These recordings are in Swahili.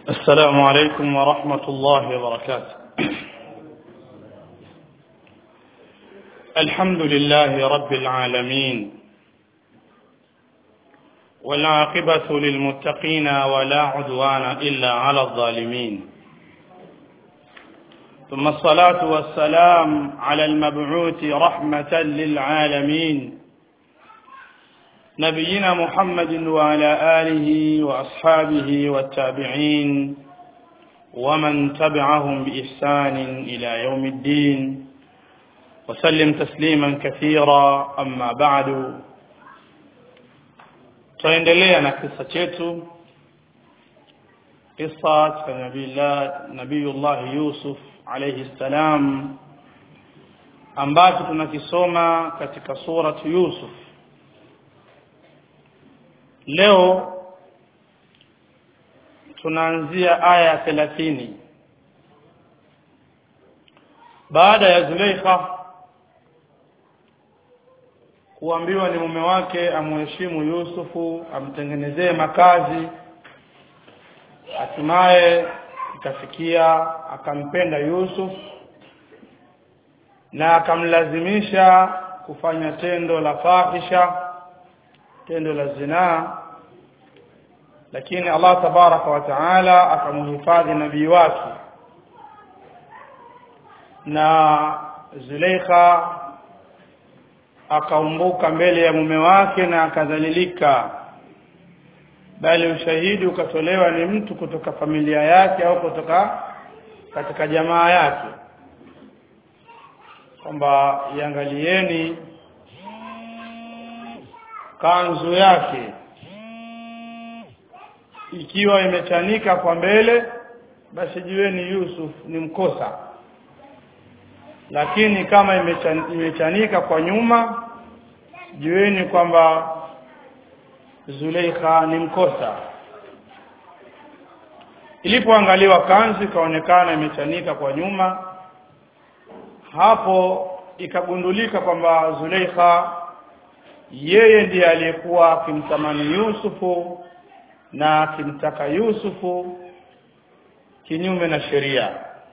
السلام عليكم ورحمة الله وبركاته الحمد لله رب العالمين والعاقبة للمتقين ولا عدوان إلا على الظالمين ثم الصلاة والسلام على المبعوث رحمة للعالمين نبينا محمد وعلى آله وأصحابه والتابعين ومن تبعهم بإحسان إلى يوم الدين وسلم تسليما كثيرا أما بعد tunaendelea na kisa chetu kisa cha nabiillah nabiyullah yusuf alayhi salam ambacho tunakisoma katika suratu yusuf leo tunaanzia aya ya thelathini baada ya Zuleikha kuambiwa ni mume wake amheshimu Yusufu amtengenezee makazi hatimaye ikafikia akampenda Yusuf na akamlazimisha kufanya tendo la fahisha tendo la zinaa lakini Allah tabaraka wa taala akamhifadhi nabii wake na Zuleikha akaumbuka mbele ya mume wake na akadhalilika bali ushahidi ukatolewa ni mtu kutoka familia yake au kutoka katika jamaa yake kwamba iangalieni kanzu yake ikiwa imechanika kwa mbele basi jueni Yusuf ni mkosa lakini kama imechan, imechanika kwa nyuma jueni kwamba Zuleikha ni mkosa ilipoangaliwa kanzu ikaonekana imechanika kwa nyuma hapo ikagundulika kwamba Zuleikha yeye ndiye aliyekuwa akimtamani Yusufu na akimtaka Yusufu kinyume na sheria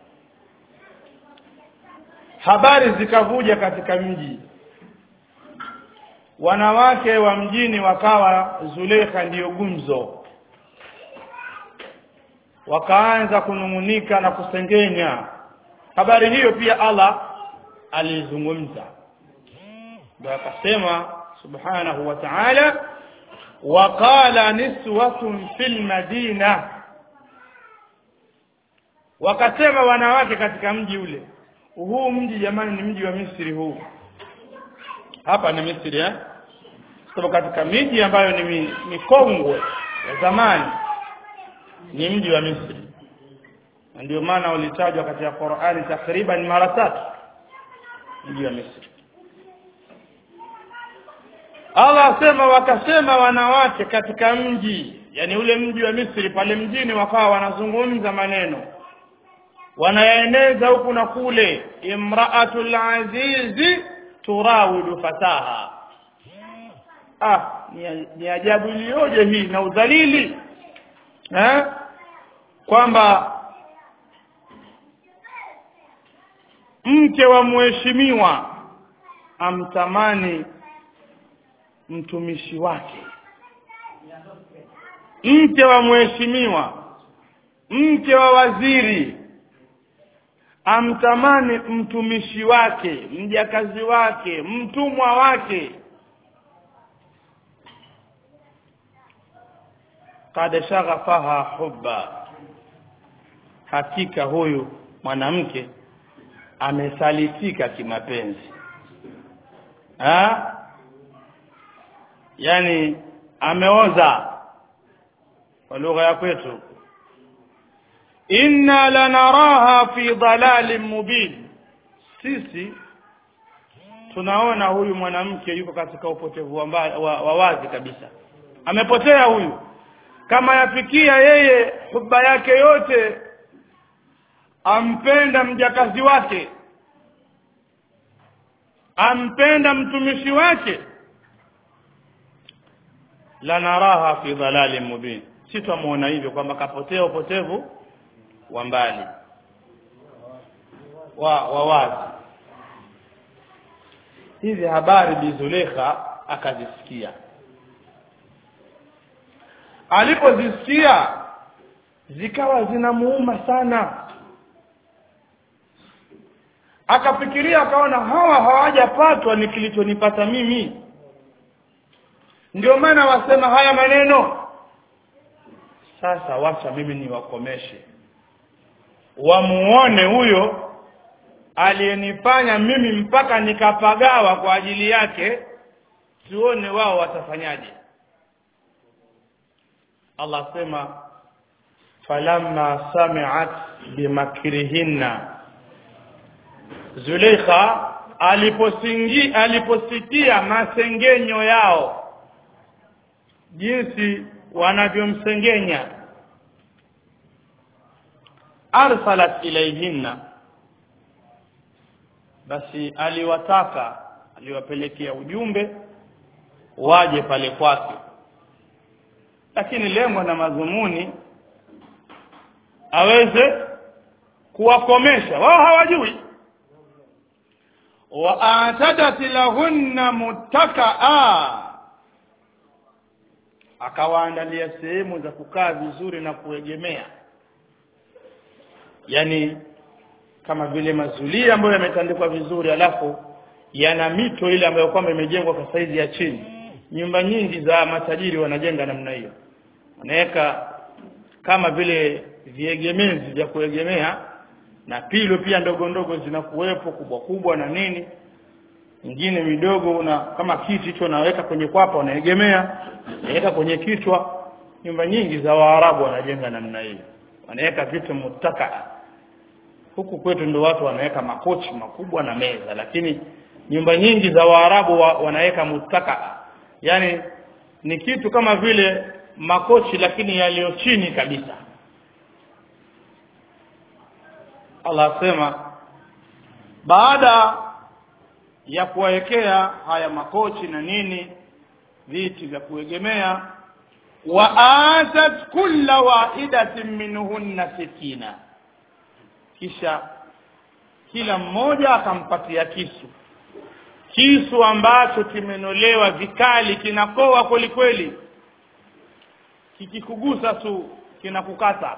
habari zikavuja katika mji wanawake wa mjini wakawa Zulekha ndiyo gumzo wakaanza kunung'unika na kusengenya habari hiyo pia Allah alizungumza ndio akasema subhanahu wa ta'ala waqala niswatun fil madina wakasema wanawake katika mji ule huu mji jamani ni mji wa Misri huu hapa ni Misri eh sababu katika miji ambayo ni mikongwe ya zamani ni mji wa Misri na ndio maana ulitajwa katika Qur'ani takriban mara tatu mji wa Misri Allah asema wakasema wanawake katika mji yani ule mji wa Misri pale mjini wakawa wanazungumza maneno wanaeneza huku na kule imraatul azizi turawidu fataha ah ni, ni ajabu iliyoje hii na udhalili eh kwamba mke wa mheshimiwa amtamani mtumishi wake mke wa mheshimiwa mke wa waziri amtamani mtumishi wake mjakazi wake mtumwa wake kad shaghafaha hubba hakika huyu mwanamke amesalitika kimapenzi ha? yani ameoza kwa lugha ya kwetu inna lanaraha fi dalalin mubin sisi tunaona huyu mwanamke yuko katika upotevu wa, wa, wa wazi kabisa amepotea huyu kama yafikia yeye huba yake yote ampenda mjakazi wake ampenda mtumishi wake lanaraha fi dhalalin mubin si twamuona hivyo kwamba kapotea upotevu wa mbali wa, wa wazi hizi habari bizulekha akazisikia alipozisikia zikawa zinamuuma sana akafikiria akaona hawa hawajapatwa ni kilichonipata mimi ndio maana wasema haya maneno sasa wacha mimi niwakomeshe wamuone huyo aliyenifanya mimi mpaka nikapagawa kwa ajili yake tuone wao watafanyaje Allah sema falamma sami'at bimakrihinna Zuleikha aliposingi aliposikia masengenyo yao jinsi wanavyomsengenya arsalat ilayhinna basi aliwataka aliwapelekea ujumbe waje pale kwake lakini lengo na madhumuni aweze kuwakomesha wao hawajui wa atadat lahunna muttakaa akawaandalia sehemu za kukaa vizuri na kuegemea yani kama vile mazulia ambayo yametandikwa vizuri alafu yana mito ile ambayo kwamba imejengwa kwa saizi ya chini nyumba nyingi za matajiri wanajenga namna hiyo wanaweka kama vile viegemezi vya kuegemea na pilo pia ndogo ndogo zinakuwepo kubwa kubwa na nini nyingine midogo una kama kiti hicho unaweka kwenye kwapa unaegemea unaweka kwenye kichwa nyumba nyingi za waarabu wanajenga namna hiyo wanaweka vitu mutaka huku kwetu ndio watu wanaweka makochi makubwa na meza lakini nyumba nyingi za waarabu wa, wanaweka mutaka yani ni kitu kama vile makochi lakini yaliyo chini kabisa Allah asema baada ya kuwawekea haya makochi na nini viti vya kuegemea wa atat kulla wahidatin minhunna sikina kisha kila mmoja akampatia kisu kisu ambacho kimenolewa vikali kinakoa kweli kweli kikikugusa tu kinakukata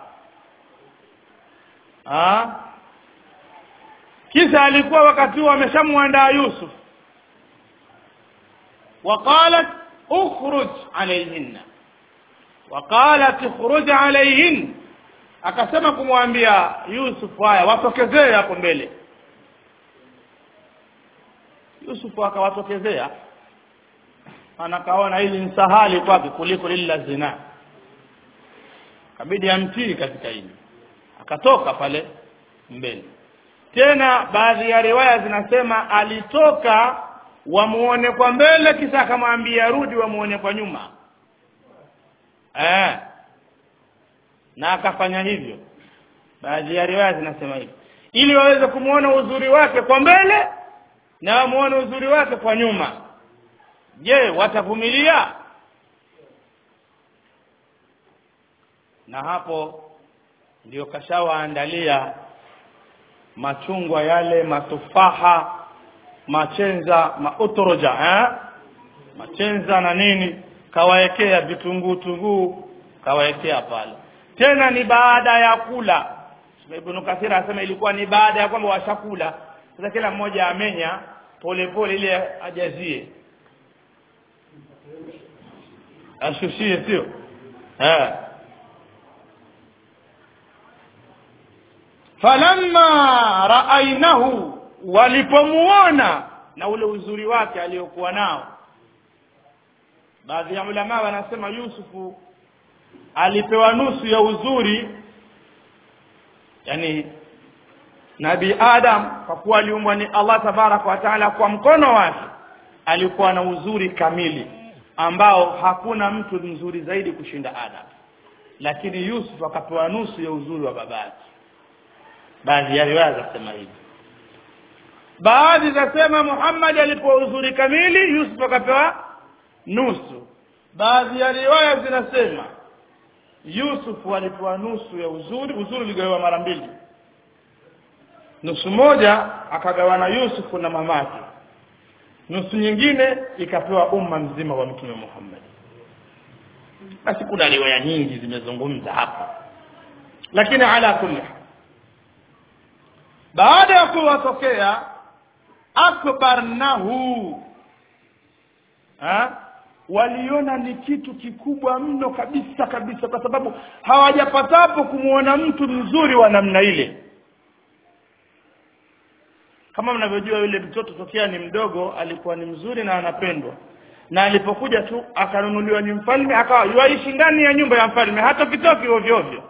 ah kisa alikuwa wakati huo ameshamwandaa Yusuf وقالت اخرج عليهن وقالت اخرج عليهن akasema kumwambia Yusuf haya watokezee hapo mbele Yusuf akawatokezea anakaona hili ni sahali kwake kuliko lile la zina kabidi amtii katika hili akatoka pale mbele tena baadhi ya riwaya zinasema alitoka wamuone kwa mbele kisha akamwambia rudi wamuone kwa nyuma eh na akafanya hivyo baadhi ya riwaya zinasema hivyo ili waweze kumuona uzuri wake kwa mbele na wamuone uzuri wake kwa nyuma je watavumilia na hapo ndio kashawaandalia machungwa yale matufaha machenza mautoroja eh? machenza na nini kawaekea vitunguu tunguu kawaekea pale tena ni baada ya kula Ibn Kathir anasema ilikuwa ni baada ya kwamba washakula sasa kila mmoja amenya pole pole ile ajazie ashushie sio eh falamma raainahu walipomuona na ule uzuri wake aliyokuwa nao baadhi ya ulama wanasema Yusufu alipewa nusu ya uzuri yani Nabi Adam kwa kuwa aliumbwa ni Allah tabarak wa taala kwa mkono wake alikuwa na uzuri kamili ambao hakuna mtu mzuri zaidi kushinda Adam lakini Yusuf akapewa nusu ya uzuri wa babake baadhi ya riwaya zasema hivi baadhi zasema Muhammad alipewa uzuri kamili Yusuf akapewa nusu baadhi ya riwaya zinasema Yusuf alipewa nusu ya uzuri uzuri uligawiwa mara mbili nusu moja akagawana Yusuf na mamake nusu nyingine ikapewa umma mzima wa mtume Muhammad basi kuna riwaya nyingi zimezungumza hapa lakini ala kulli baada ya kuwatokea akbarnahu ha? waliona ni kitu kikubwa mno kabisa kabisa kwa sababu hawajapatapo kumwona mtu mzuri wa namna ile kama mnavyojua yule mtoto tokea ni mdogo alikuwa ni mzuri na anapendwa na alipokuja tu akanunuliwa ni mfalme akawa yuaishi ndani ya nyumba ya mfalme hata kitoki ovyo ovyo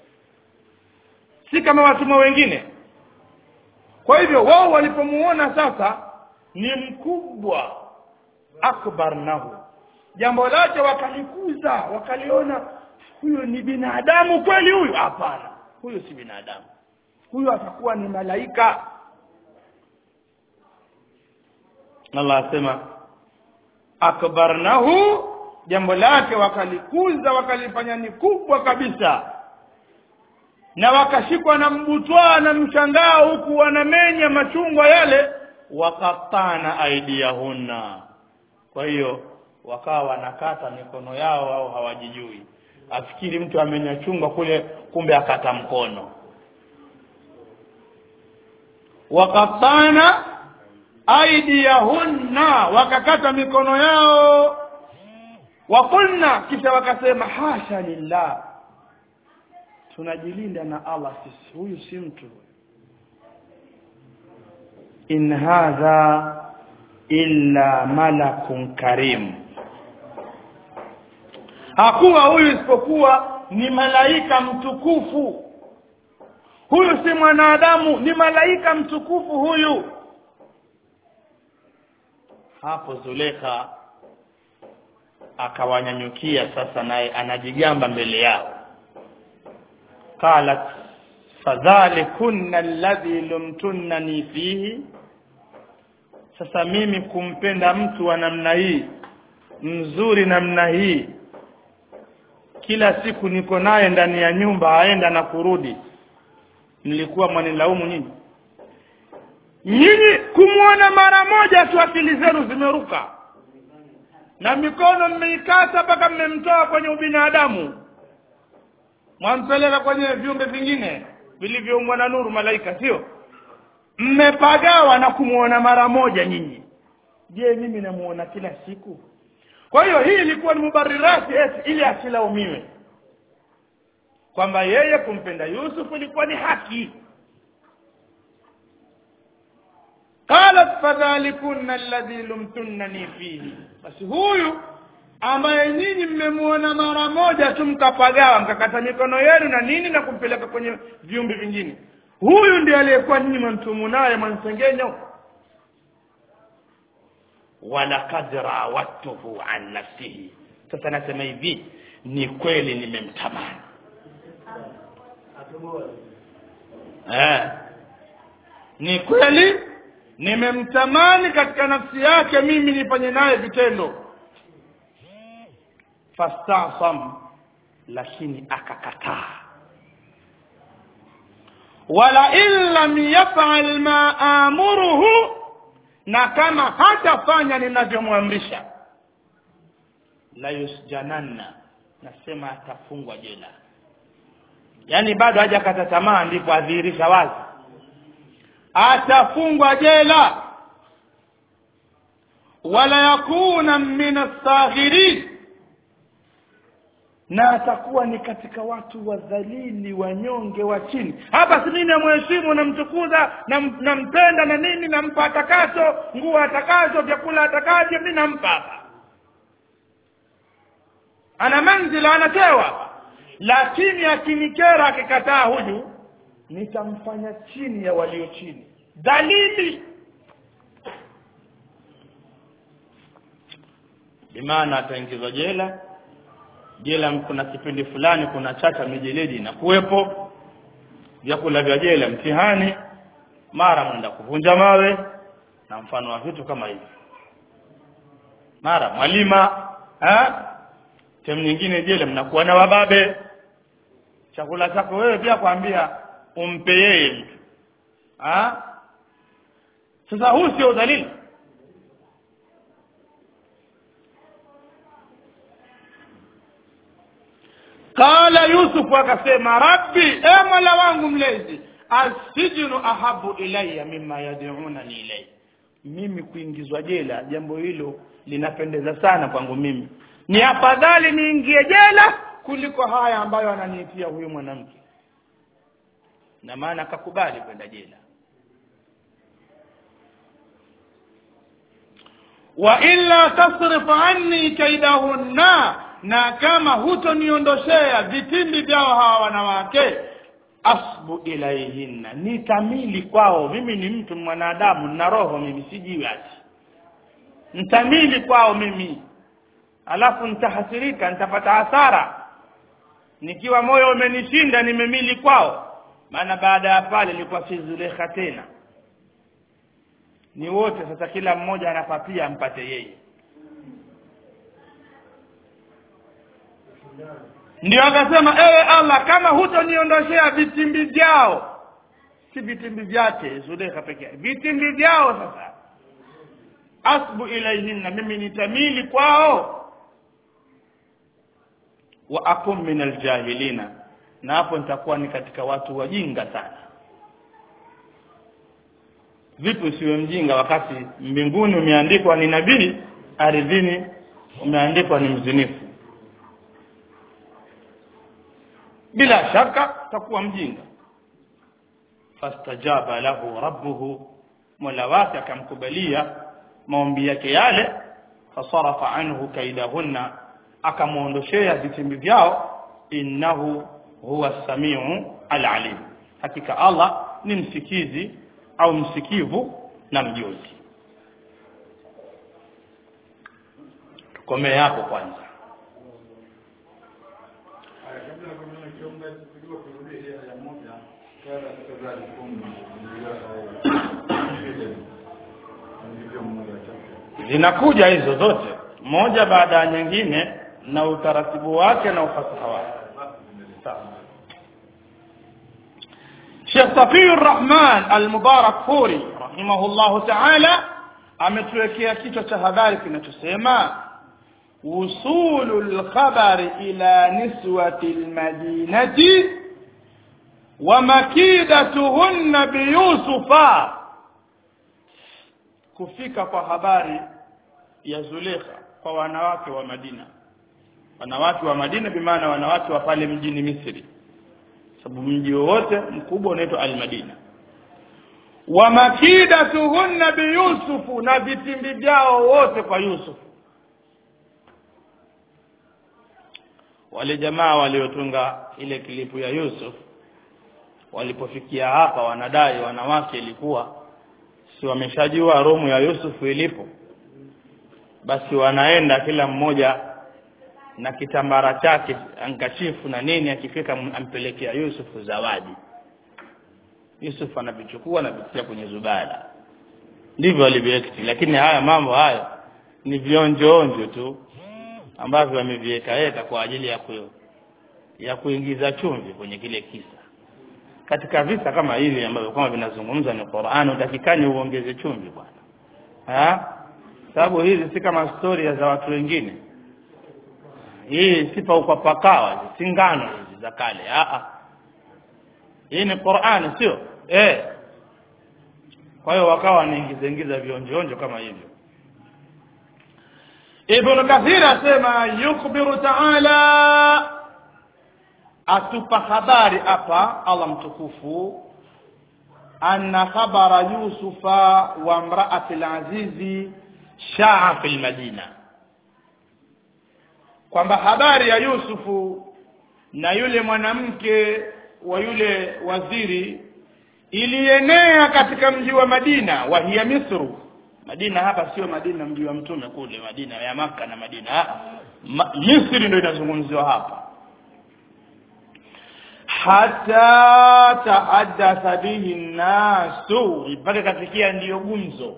si kama watumwa wengine kwa hivyo wao walipomuona sasa ni mkubwa akbar nahu jambo lake wakalikuza wakaliona huyu ni binadamu kweli huyu hapana huyu si binadamu huyu atakuwa ni malaika Allah asema akbarnahu jambo lake wakalikuza wakalifanya ni kubwa kabisa na wakashikwa na mbutwaa na mshangao huku wanamenya machungwa yale wakatana aidiyahunna kwa hiyo wakawa wanakata mikono yao au hawajijui afikiri mtu amenya chungwa kule kumbe akata mkono wakatana aidiyahunna wakakata mikono yao wakulna kisha wakasema hasha lillah tunajilinda na Allah sisi huyu si mtu in hadha illa malakun karim hakuwa huyu isipokuwa ni malaika mtukufu huyu si mwanadamu ni malaika mtukufu huyu hapo Zulekha akawanyanyukia sasa naye anajigamba mbele yao qalat fadhalikunna alladhi lumtunnani fihi sasa mimi kumpenda mtu wa namna hii mzuri namna hii kila siku niko naye ndani ya nyumba aenda na kurudi nilikuwa mwanilaumu nyinyi nyinyi kumwona mara moja tu akili zenu zimeruka na mikono mmeikata mpaka mmemtoa kwenye ubinadamu mwampeleka kwenye viumbe vingine vilivyoumbwa na nuru malaika sio mmepagawa na kumwona mara moja nyinyi je mimi namuona kila siku kwa hiyo hii ilikuwa ni mubarirati eti ili asilaumiwe kwamba yeye kumpenda Yusuf ilikuwa ni haki qalat fadhalikunna alladhi lumtunnani fihi basi huyu ambaye nyinyi mmemuona mara moja tu mkapagawa mkakata mikono yenu na nini na kumpeleka kwenye viumbe vingine huyu ndiye aliyekuwa nyinyi mwantumu naye mwansengenyo walaqad rawatuhu an nafsihi sasa nasema hivi ni kweli nimemtamani eh ni kweli nimemtamani katika nafsi yake mimi nifanye naye vitendo fastasam lakini akakataa wala in lam yaf'al ma amuruhu na kama hatafanya ninavyomwamrisha la yusjananna nasema atafungwa jela yaani bado hajakata tamaa ndipo adhihirisha wazi atafungwa jela wala yakuna min as-saghirin na atakuwa ni katika watu wadhalili wanyonge wa chini hapa si mimi namheshimu namtukuza nam- nampenda na nini nampa atakacho nguo atakazo vyakula atakavyo mimi nampa hapa ana manzila anatewa lakini akinikera akikataa huyu nitamfanya chini ya walio chini dhalili bimaana ataingizwa jela jela kuna kipindi fulani kuna chata mijeledi inakuwepo vyakula vya jela mtihani mara mwenda kuvunja mawe na mfano wa vitu kama hivi mara mwalima eh sehemu nyingine jela mnakuwa na wababe chakula chako wewe pia kwambia umpe yeye mtu ha? sasa huu sio udhalili qala yusufu akasema rabbi e mola wangu mlezi asijinu ahabu ilaya mima yadunani ilai mimi kuingizwa jela jambo hilo linapendeza sana kwangu mimi ni afadhali niingie jela kuliko haya ambayo ananiitia huyu mwanamke na maana akakubali kwenda jela wa illa tasrif anni kaidahunna na kama hutoniondoshea vitimbi vyao hawa wanawake asbu ilaihinna nitamili kwao mimi ni mtu mwanadamu na roho mimi sijiwi ati ntamili kwao mimi alafu nitahasirika nitapata hasara nikiwa moyo umenishinda nimemili kwao maana baada ya pale ilikuwa si zulekha tena ni wote sasa kila mmoja anapapia ampate yeye ndio akasema ewe allah kama hutoniondoshea vitimbi vyao si vitimbi vyake zulekha peke yake vitimbi vyao sasa asbu ilaihinna mimi nitamili kwao wa akum min aljahilina na hapo nitakuwa ni katika watu wajinga sana vipi usiwe mjinga wakati mbinguni umeandikwa ni nabii ardhini umeandikwa ni mzinifu bila shaka utakuwa mjinga fastajaba lahu rabbuhu mola wake akamkubalia maombi yake yale fasarafa anhu kaidahunna akamwondoshea vitimbi vyao innahu huwa samiu alalim hakika allah ni msikizi au msikivu na mjuzi tukomee hapo kwanza zinakuja hizo zote moja baada ya nyingine na utaratibu wake na ufasaha wake Sheikh Safiur Rahman Al-Mubarak Furi rahimahullahu ta'ala ametuwekea kichwa cha habari kinachosema usulul khabari ila niswati almadinati wa makidatuhunna biyusufa kufika kwa habari ya Zulekha kwa wanawake wa Madina wanawake wa Madina bimaana wanawake wa pale mjini Misri sababu mji wowote mkubwa unaitwa Al-Madina wa makidatuhunna biyusufu na vitimbi vyao wote kwa Yusuf wale jamaa waliotunga ile kilipu ya Yusuf walipofikia hapa wanadai wanawake ilikuwa si wameshajua romu ya Yusuf ilipo basi wanaenda kila mmoja na kitambara chake ankachifu na nini akifika ampelekea Yusuf zawadi Yusuf anavichukua na kutia kwenye zubada ndivyo alivyoekti lakini haya mambo hayo ni vionjo onjo tu ambavyo wameviweka weka kwa ajili ya ku, ya kuingiza chumvi kwenye kile kisa katika visa kama hivi ambavyo kama vinazungumza ni Qur'an utakikani uongeze chumvi bwana sababu hizi si kama storia za watu wengine hii sifa kwa pakawa si ngano hizi za kale a hii ni Qur'an sio eh kwa hiyo wakawa wanaingiza ingiza vionjonjo kama hivyo Ibn Kathir asema yukhbiru ta'ala atupa habari hapa Allah mtukufu anna khabara yusufa wa imra'ati al-azizi shaa fil madina kwamba habari ya Yusufu na yule mwanamke wa yule waziri ilienea katika mji wa Madina wa hiya Misru Madina hapa sio Madina mji wa mtume kule Madina ya maka na Madina Ma, Misri ndio inazungumziwa hapa hata tahaddatha bihi nasu mpaka kafikia ndiyo gumzo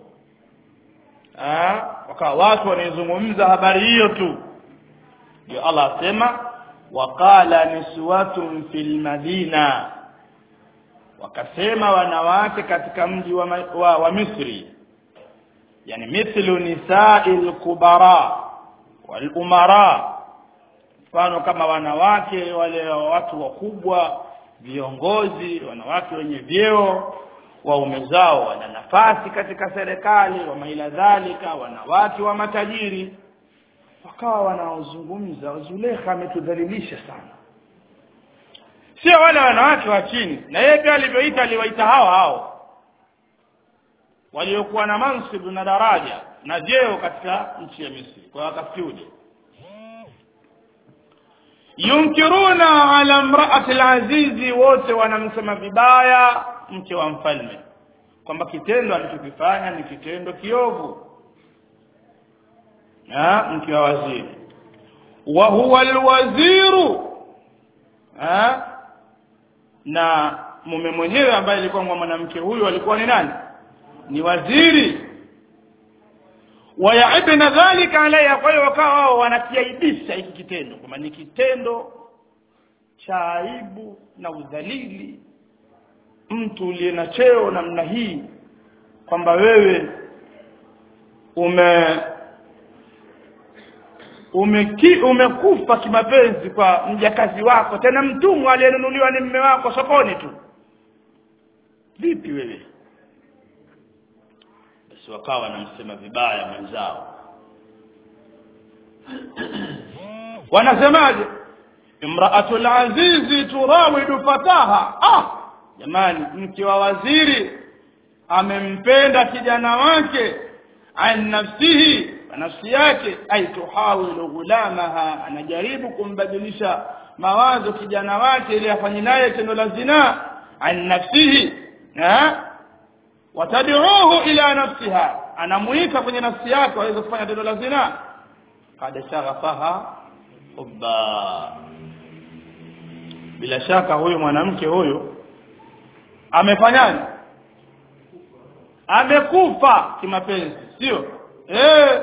wakawa watu wanaizungumza habari hiyo tu ndio Allah asema waqala niswatun fil madina wakasema wanawake katika mji wa, ma- wa, wa Misri yani mithlu nisa'il kubara wal umara mfano kama wanawake wale watu wakubwa viongozi wanawake wenye vyeo waume zao wana nafasi katika serikali wa maila dhalika wanawake wa matajiri wakawa wanaozungumza Zulekha ametudhalilisha sana sio wale wanawake wa chini na yeye pia alivyoita aliwaita hao hao waliokuwa na mansibu na daraja na jeo katika nchi ya Misri kwa wakati ule yunkiruna ala imraati alazizi wote wanamsema vibaya mke wa mfalme kwamba kitendo alichokifanya ni kitendo kiovu na mke wa waziri wa huwa alwaziru ha? na mume mwenyewe ambaye alikuwa mwanamke huyu alikuwa ni nani ni waziri wayaibna dhalika alayha kwa hiyo wakawa wao wanakiaibisha hiki kitendo kwamba ni kitendo cha aibu na udhalili mtu uliye na cheo namna hii kwamba wewe ume umeki, umekufa kimapenzi kwa mjakazi wako tena mtumwa aliyenunuliwa ni mme wako sokoni tu vipi wewe basi wakawa wanamsema vibaya mwenzao wanasemaje imraatul azizi turawidu fataha ah jamani mke wa waziri amempenda kijana wake an nafsihi kwa nafsi yake ay tuhawilu ghulamaha anajaribu kumbadilisha mawazo kijana wake ili afanye naye tendo la zinaa an nafsihi ha watad'uhu ila nafsiha anamuita kwenye nafsi yake aweze kufanya tendo la zinaa kad shaghafaha hubba bila shaka huyu mwanamke huyu amefanyaje amekufa kimapenzi sio eh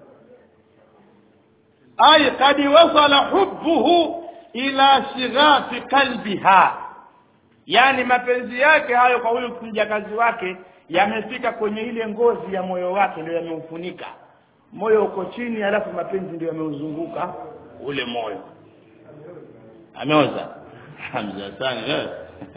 ay kad wasala hubbuhu ila shighafi qalbiha yani mapenzi yake hayo kwa huyu mjakazi wake yamefika kwenye ile ngozi ya moyo wake ndio yameufunika moyo uko chini alafu mapenzi ndio yameuzunguka ule moyo ameoza hamza sana eh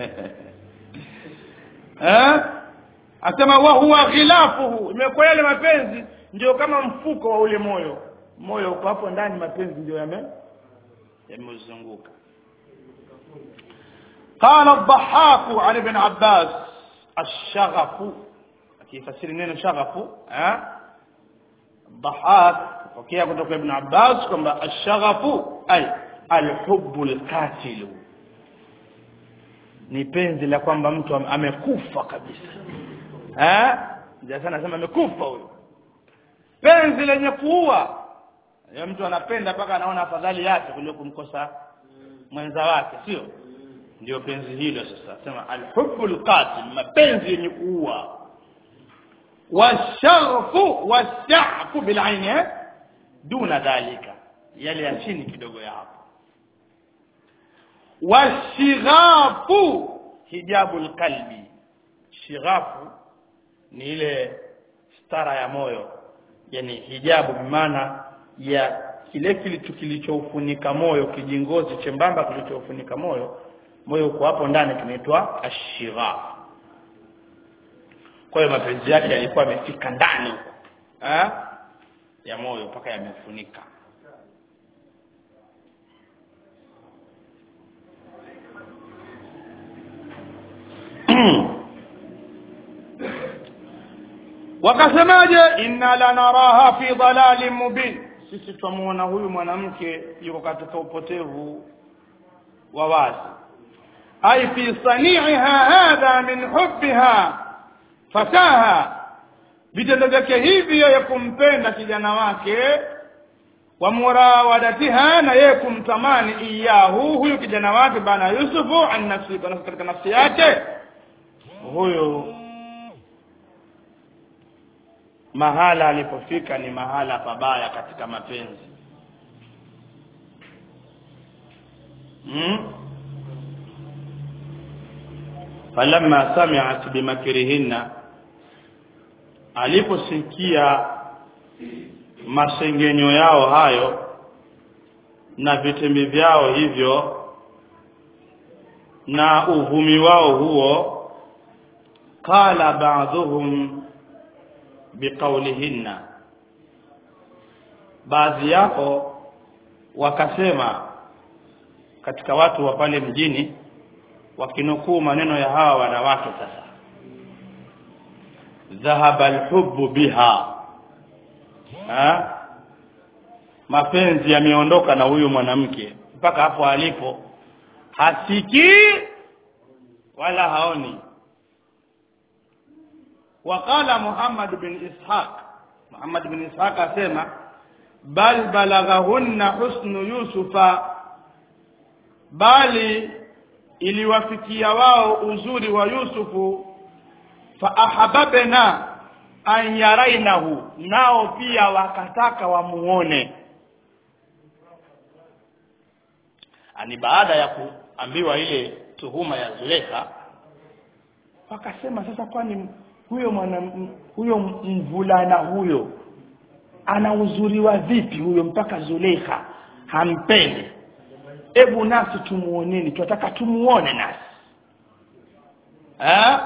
eh asema wa huwa khilafuhu imekuwa yale mapenzi ndio kama mfuko wa ule moyo moyo uko hapo ndani mapenzi ndio yame yameuzunguka قال الضحاك عن ابن عباس الشغف akifasiri neno shaghafu eh الضحاك pokea kutoka ibn Abbas kwamba ashaghafu ay alhubbu alqatil ni penzi la kwamba mtu am- amekufa kabisa eh ndio sana nasema amekufa huyo penzi lenye kuua ya mtu anapenda mpaka anaona afadhali yake kuliko kumkosa mwenza wake sio ndio penzi hilo sasa sema alhubbu alqatil mapenzi yenye kuua washaghfu washafu bilaini eh? duna dhalika yale ya chini kidogo ya hapo washighafu hijabu alqalbi shighafu ni ile stara ya moyo yani hijabu maana ya kile kilicho kilichoufunika moyo kijingozi chembamba kilichoufunika moyo moyo uko hapo ndani kinaitwa ashighaf kwa hiyo mapenzi yake yalikuwa yamefika ndani huko eh ya moyo mpaka yamefunika wakasemaje inna lanaraha fi dhalalin mubin sisi twamuona huyu mwanamke yuko katika upotevu wa wazi ay fi sani'iha hadha min hubbiha fataha vitendo vyake hivyo ya kumpenda kijana wake wa murawadatiha na yeye kumtamani iyahu huyu kijana wake bana Yusufu an nafsi katika nafsi yake huyu mahala alipofika ni mahala pabaya katika mapenzi hmm? falamma sami'at bimakrihinna aliposikia masengenyo yao hayo na vitembi vyao hivyo na uvumi wao huo qala ba'dhum biqaulihinna baadhi yao wakasema katika watu wa pale mjini wakinukuu maneno ya hawa wanawake sasa dhahaba alhubbu biha ha? mapenzi yameondoka na huyu mwanamke mpaka hapo alipo hasikii wala haoni وقال محمد بن إسحاق محمد بن إسحاق أسمع بل بلغهن حسن يوسف bali iliwafikia wao uzuri wa Yusufu fa ahababna an yarainahu nao pia wakataka wamuone ani baada ya kuambiwa ile tuhuma ya Zulekha wakasema sasa kwani huyo mwana huyo mvulana huyo ana uzuri wa vipi huyo mpaka Zulekha hampendi hebu nasi tumuoneni tunataka tumuone nasi eh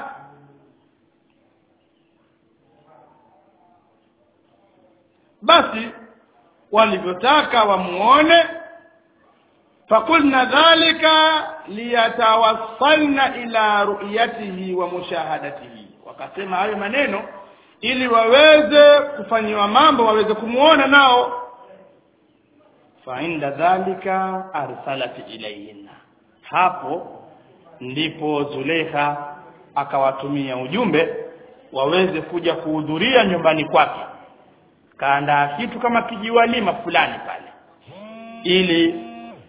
basi walivyotaka wamuone fakulna dhalika liyatawassalna ila ru'yatihi wa mushahadatihi wakasema hayo maneno ili waweze kufanyiwa mambo waweze kumuona nao fa inda dhalika arsalat ilayhinna hapo ndipo Zulekha akawatumia ujumbe waweze kuja kuhudhuria nyumbani kwake kaandaa kitu kama kijiwalima fulani pale ili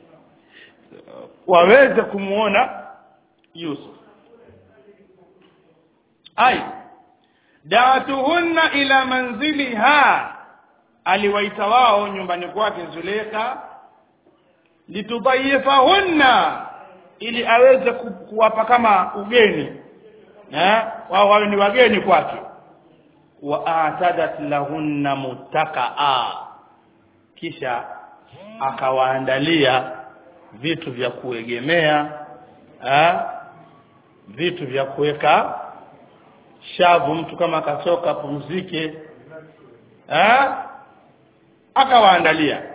waweze kumuona Yusuf ai da'atuhunna ila manziliha aliwaita wao nyumbani kwake Zulekha litudayifahunna ili aweze ku, kuwapa kama ugeni eh wao wawe ni wageni kwake wa atadat lahunna mutakaa kisha akawaandalia vitu vya kuegemea eh vitu vya kuweka shavu mtu kama akachoka pumzike eh akawaandalia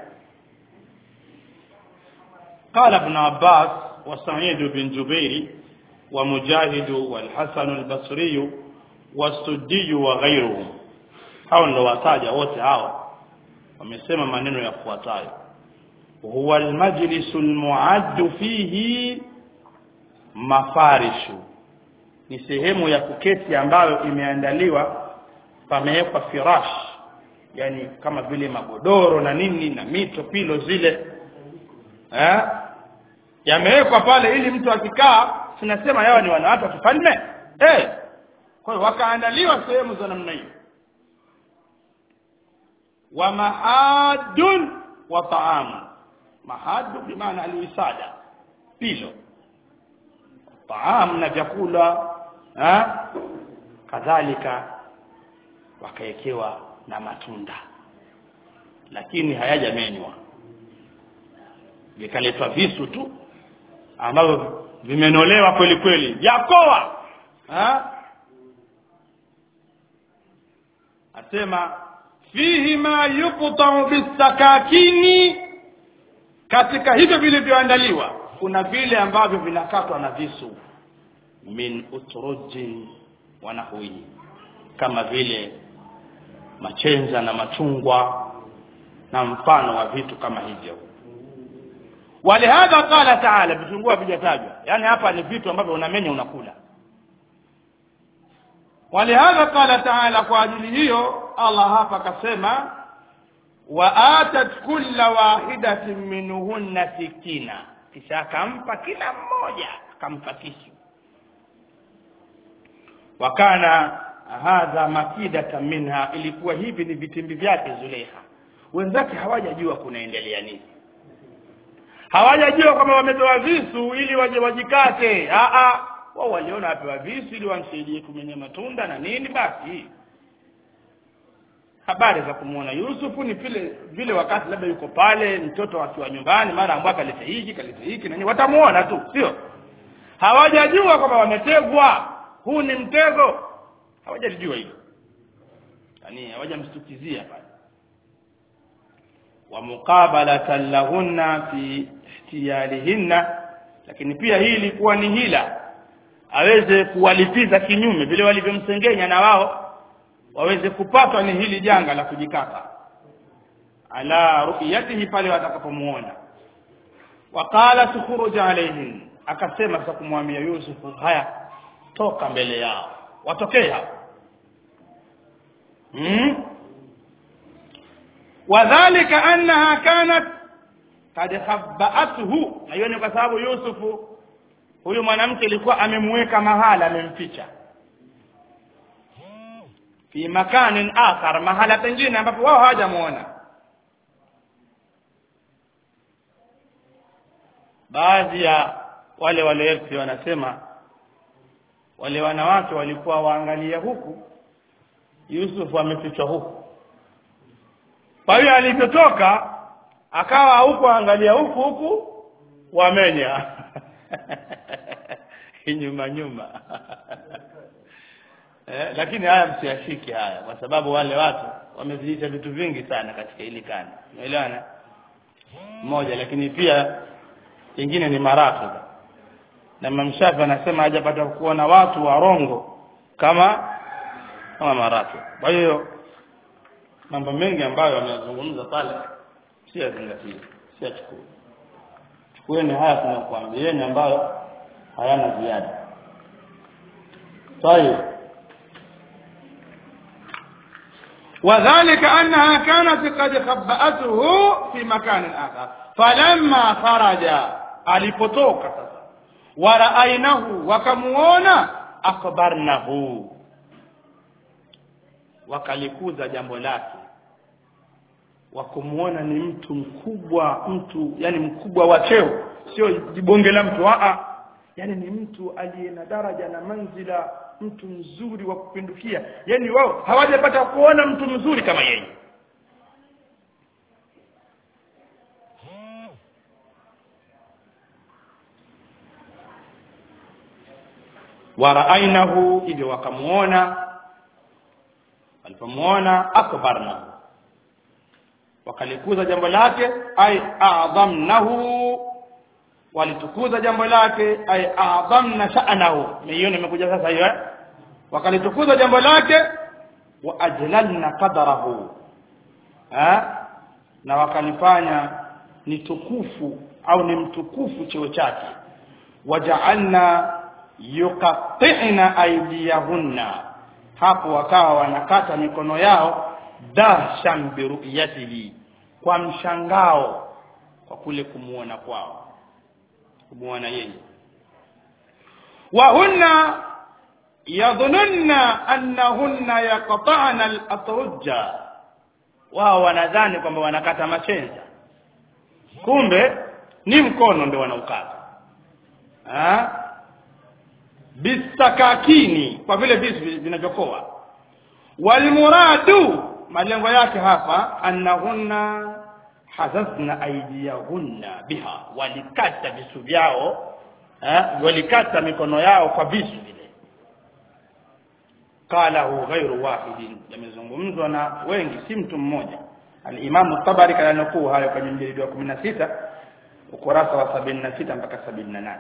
قال ابن عباس وسعيد بن جبير ومجاهد والحسن البصري والسدي وغيرهم hao ndio wataja wote hao wamesema maneno yafuatayo huwa almajlisu almuaddu fihi mafarishu ni sehemu ya kuketi ambayo imeandaliwa pamewekwa firash yani kama vile magodoro na nini na mito pilo zile eh yamewekwa pale ili mtu akikaa tunasema yawa ni wanawake wa kifalme eh kwa hiyo wakaandaliwa sehemu za namna hiyo wa mahadun wa taamu mahadu bimaana alwisada pilo taamu na vyakula eh kadhalika wakaekewa na matunda lakini hayajamenywa vikaletwa visu tu ambavyo vimenolewa kweli kweli vyakoa ha? asema fihi ma yuqta'u bisakakini katika hivyo vilivyoandaliwa kuna vile ambavyo vinakatwa na visu min utrujin wa nahwihi kama vile machenza na machungwa na mfano wa vitu kama hivyo walihadha qala taala vitungua vijatajwa yani hapa ni vitu ambavyo unamenya unakula walihadha qala taala kwa ajili hiyo Allah hapa akasema wa atat kulla wahidatin minhunna sikina kisha akampa kila mmoja akampa kisu wakana hadha makidatan minha ilikuwa hivi ni vitimbi vyake Zulekha wenzake hawajajua kunaendelea nini hawajajua kwamba wamepewa visu ili waje wajikate a a wao waliona wapewa visu ili wamsaidie kumenya matunda na nini basi habari za kumuona Yusufu ni vile vile wakati labda yuko pale mtoto akiwa nyumbani mara ambao kalete hiki kalete hiki na nini watamuona tu sio hawajajua kwamba wametegwa huu ni mtego hawajalijua hilo yani hawajamstukizia pale wa muqabalatan lahunna fi ihtiyalihinna lakini pia hii ilikuwa ni hila aweze kuwalipiza kinyume vile walivyomsengenya na wao waweze kupatwa ni hili janga la kujikata ala ru'yatihi pale watakapomuona waqala tukhruj alayhim akasema sasa kumwambia Yusufu haya toka mbele yao watokee hapo hmm? wadhālika annaha kanat kad khabba'athu na hiyo ni kwa sababu Yusufu huyu mwanamke alikuwa amemweka mahala amemficha fi makanin akhar mahala pengine ambapo wao hawajamuona baadhi ya wale walefi wanasema wale wanawake walikuwa waangalia huku Yusufu amefichwa huku kwa hiyo alivyotoka akawa huku angalia huku huku wamenya nyuma nyuma eh, lakini haya msiyashike haya kwa sababu wale watu wamezidisha vitu vingi sana katika hili kanda umeelewana mmoja lakini pia kingine ni marafiki na Imam Shafi anasema hajapata kuona watu warongo kama kama marafiki kwa hiyo mambo mengi ambayo wamezungumza pale si yazingatie si yachukue chukueni haya tunakuambieni ambayo hayana ziada طيب وذلك أنها كانت قد خبأته في مكان آخر فلما خرج alipotoka sasa waraainahu wakamuona akbarnahu wakalikuza jambo lake wakumuona ni mtu mkubwa mtu yani mkubwa wa cheo sio jibonge la mtu a yani ni mtu aliye na daraja na manzila mtu mzuri wa kupindukia yani wao hawajapata kuona mtu mzuri kama yeye waraainahu hivyo wakamuona walipomuona akbarna wakalikuza jambo lake ay a'dhamnahu walitukuza jambo lake ay a'dhamna sha'nahu hiyo nimekuja sasa hiyo wakalitukuza jambo lake wa ajlalna qadarahu ha na wakalifanya ni tukufu au ni mtukufu cheo chake waja'alna yuqatti'na aydiyahunna hapo wakawa wanakata mikono yao dahshan biruyatihi kwa mshangao kwa kule kumuona kwao kumuona yeye wa hunna yadhununna annahunna yaqta'na al-atrujja wao wanadhani kwamba wanakata machenza kumbe ni mkono ndio wanaukata ah bisakakini kwa vile visu vinavyokoa walmuradu malengo yake hapa annahunna hazazna aidiyahunna biha walikata visu vyao eh, walikata mikono yao kwa visu vile qalahu ghairu wahidin yamezungumzwa na wengi si mtu mmoja al-Imam tabari kanukuu hayo kwenye mjilidi wa 16 ukurasa wa 76 mpaka 78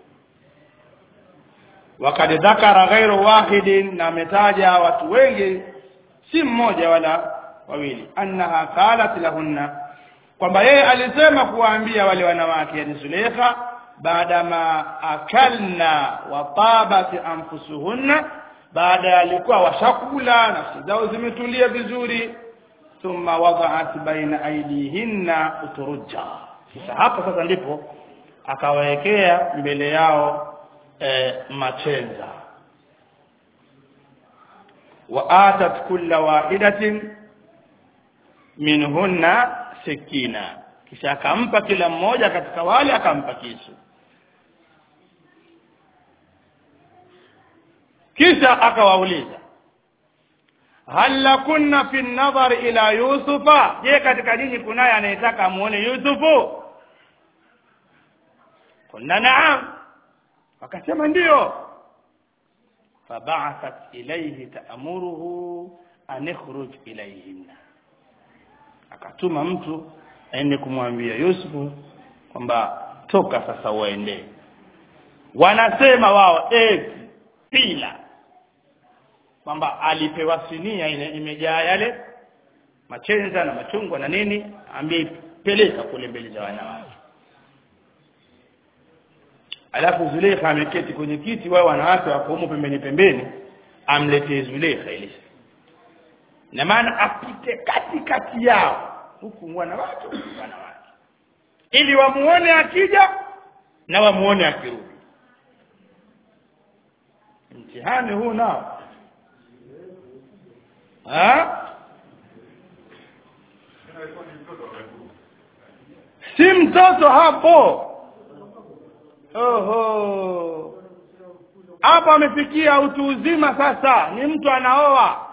wakad dhakara ghairu wahidin na ametaja watu wengi si mmoja wala wawili annaha qalat lahunna kwamba yeye alisema kuwaambia wale wanawake yani Zulekha baada ma akalna wa tabat anfusuhunna baada alikuwa washakula nafsi zao zimetulia vizuri thumma wada'at baina aidihinna uturujja sasa hapo sasa ndipo akawawekea mbele yao e, machenza wa atat kulla wahidatin minhunna sikina kisha akampa kila mmoja katika wale akampa kisu kisha akawauliza hal lakunna fi nadhar ila yusufa je katika dini kunaye anayetaka amuone yusufu kunna naam wakasema ndiyo faba'athat ilayhi ta'muruhu an ikhruj ilayhinna akatuma mtu aende kumwambia Yusufu kwamba toka sasa uende wanasema wao eti pila kwamba alipewa sinia ile imejaa yale machenza na machungwa na nini amepeleka kule mbele za wanawake alafu Zulekha ameketi kwenye kiti wao wanawake wako humo pembeni pembeni amletee Zulekha ile na maana apite kati kati yao huku wanawake huku wanawake ili wamuone akija na wamuone akirudi mtihani huu nao ha? si mtoto hapo oho hapo amefikia utu uzima sasa ni mtu anaoa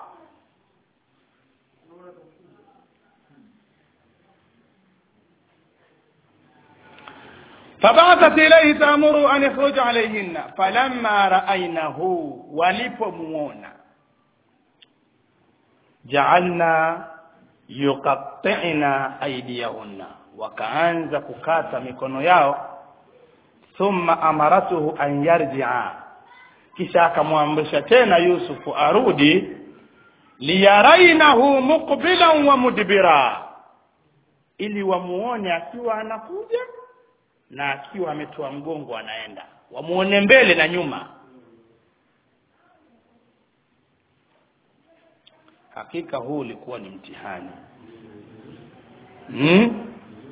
فبعثت إليه تأمر أن يخرج عليهن فلما رأينه ولipomwona جعلنا يقطعنا أيديهن wakaanza kukata mikono yao thumma amaratuhu an yarji'a kisha akamwamrisha tena Yusufu arudi liyarainahu muqbilan wa mudbira ili wamuone akiwa anakuja na akiwa ametoa mgongo anaenda wamuone mbele na nyuma hakika huu ulikuwa ni mtihani hmm?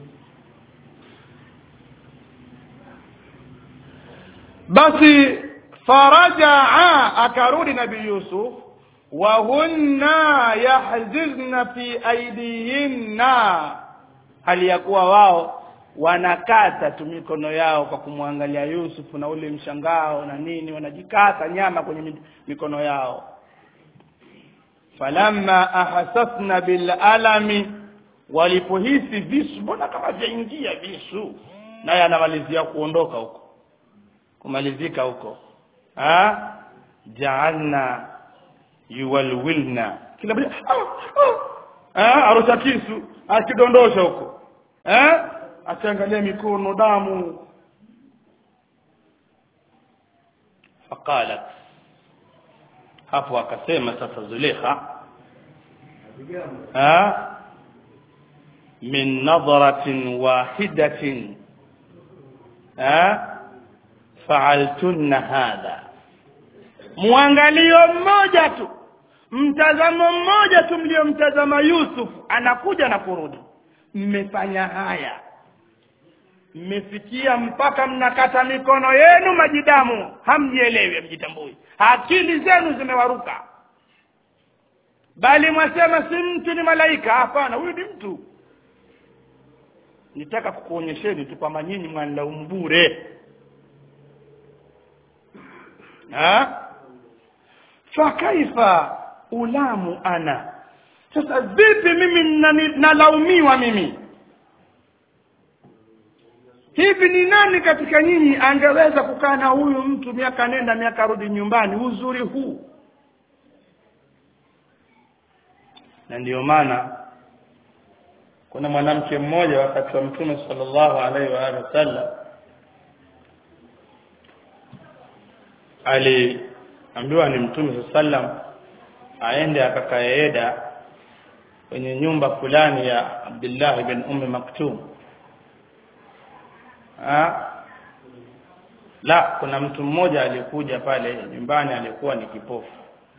basi farajaa akarudi nabii yusuf wa hunna yahzizna fi aidihinna hali ya kuwa wao wanakata tu mikono yao kwa kumwangalia Yusufu na ule mshangao na nini wanajikata nyama kwenye mikono yao falamma ahasasna bil alami walipohisi visu mbona kama vyaingia visu naye anamalizia kuondoka huko kumalizika huko ha ja'alna yuwalwilna kila mmoja ah arusha kisu akidondosha huko eh akiangalia mikono damu faqalat hapo akasema sasa Zulekha ha min nadratin wahidatin ha fa'altunna hadha muangalio mmoja tu mtazamo mmoja tu mliomtazama Yusuf anakuja na kurudi mmefanya haya mmefikia mpaka mnakata mikono yenu majidamu hamjielewi hamjitambui akili zenu zimewaruka bali mwasema si mtu ni malaika hapana huyu ni mtu nitaka kukuonyesheni tu kwamba nyinyi mwanilaumu bure ha fakaifa ulamu ana sasa vipi mimi nalaumiwa mimi hivi ni nani katika nyinyi angeweza kukaa na huyu mtu miaka nenda miaka rudi nyumbani uzuri huu na ndiyo maana kuna mwanamke mmoja wakati wa mtume sallallahu alaihi wa alihi wasallam aliambiwa ni mtume sallam aende akakae Eda kwenye nyumba fulani ya Abdullah ibn Ummi Maktum ha? la kuna mtu mmoja alikuja pale nyumbani alikuwa ni kipofu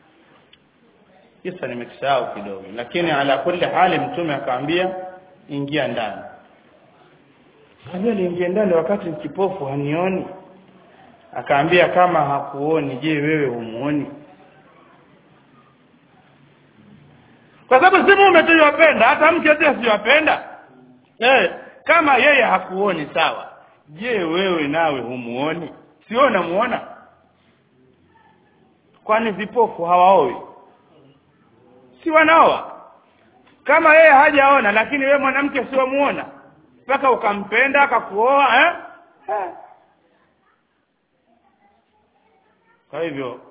kisa nimekisahau kidogo lakini ala kulli hali mtume akaambia ingia ndani kaambia niingie ndani wakati ni kipofu hanioni akaambia kama hakuoni je wewe humuoni kwa sababu si mume tu yopenda hata mke pia siyopenda eh kama yeye hakuoni sawa je wewe nawe humuoni sio unamuona kwani vipofu hawaoi si wanaoa kama yeye hajaona lakini wewe mwanamke si wamuona mpaka ukampenda akakuoa eh? eh. kwa hivyo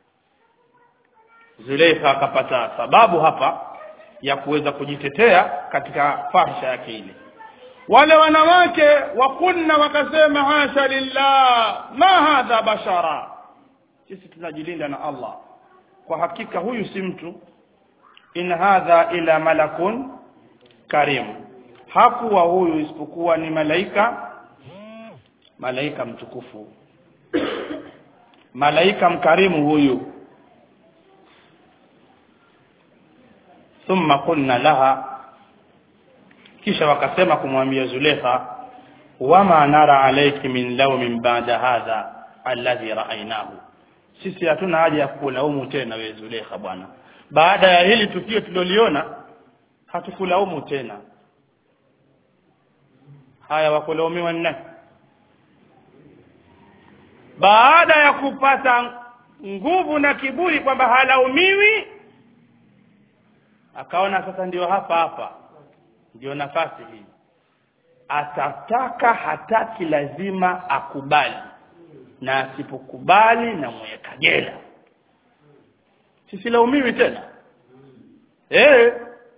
Zuleika akapata sababu hapa ya kuweza kujitetea katika fahisha yake ile wale wanawake wakunna wakasema hasha lillah ma hadha bashara sisi tunajilinda na Allah kwa hakika huyu si mtu in hadha ila malakun karim hakuwa huyu isipokuwa ni malaika malaika mtukufu malaika mkarimu huyu thumma qulna laha kisha wakasema kumwambia Zulekha wama nara alayki min lawmin ba'da hadha alladhi ra'aynahu sisi hatuna haja ya kulaumu tena wewe Zulekha bwana baada ya hili tukio tuliloliona hatukulaumu tena haya wakulaumiwa nani baada ya kupata nguvu na kiburi kwamba halaumiwi akaona sasa ndio hapa hapa ndio nafasi hii atataka hataki lazima akubali na asipokubali na mweka jela sisilaumiwi tena eh